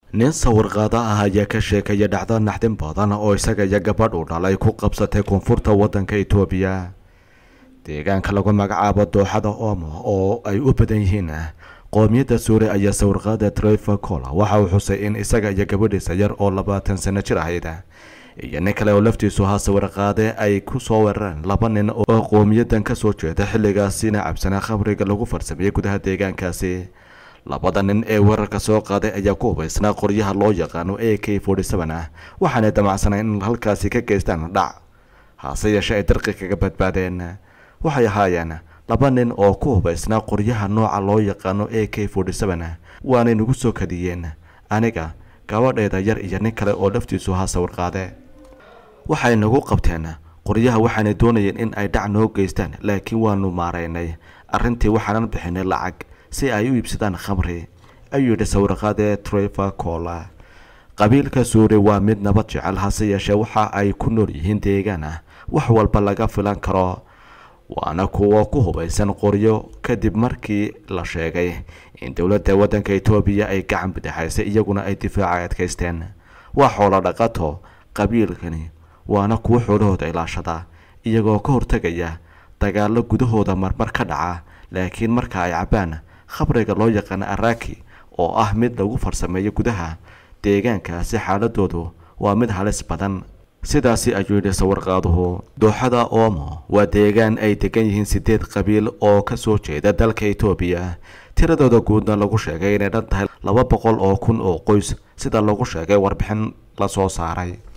nin sawirqaado ah ayaa ka sheekaya dhacdo naxdin badan oo isaga iyo gabadh uu dhalay ku qabsatay koonfurta waddanka itoobiya deegaanka lagu magacaabo dooxada omo oo ay u badan yihiin qoomiyadda suure ayaa sawirqaada treva cola waxa uu xusay in isaga iyo gabadhiisa yar oo labaatan sano jir ahayd iyo nin kale oo laftiisu ahaa sawirqaade ay ku soo weerareen laba nin oo qowmiyadan ka soo jeeda xilligaasina cabsanaa khamriga lagu farsameeyey gudaha deegaankaasi labada nin ee weerarka soo qaaday ayaa ku hubaysnaa qoryaha loo yaqaano a k forty seven ah waxaanay damacsanay in halkaasi ka geystaan dhac hase yeeshee ay darqi kaga badbaadeen waxay ahaayeen laba nin oo ku hubaysnaa qoryaha nooca loo yaqaano a k forty seven waanay nagu soo kadiyeen aniga gabadheeda yar iyo nin kale oo laftiisu ahaa sawirqaade waxay nagu qabteen qoryaha waxaanay doonayeen in ay dhac noo geystaan laakiin waanu maaraynay arrintii waxaanan bixinay lacag si ay u iibsadaan khamri ayuu yidhi sawirqaade treva cola qabiilka suure waa mid nabad jecel hase yeeshee waxa ay ku nool yihiin deegaan ah wax walba laga filan karo waana kuwo ku hubaysan qoryo kadib markii la sheegay in dowladda waddanka etoobiya ay gacan bidixaysay iyaguna ay difaaca adkaysteen waa xoolo dhaqato qabiilkani waana kuwo xoolahooda ilaashada iyagoo ka hortegaya dagaallo gudahooda marmar ka dhaca laakiin marka ay cabbaan khabriga loo yaqaano araki oo ah mid lagu farsameeyo gudaha deegaankaasi xaaladoodu waa mid halis badan sidaasi ayuu yidhi sawirqaaduhu dooxada omo waa deegaan ay degan yihiin sideed qabiil oo ka soo jeeda dalka etoobiya tiradooda guudna lagu sheegay inay dhan tahay laba boqol oo kun oo qoys sida lagu sheegay warbixin la soo saaray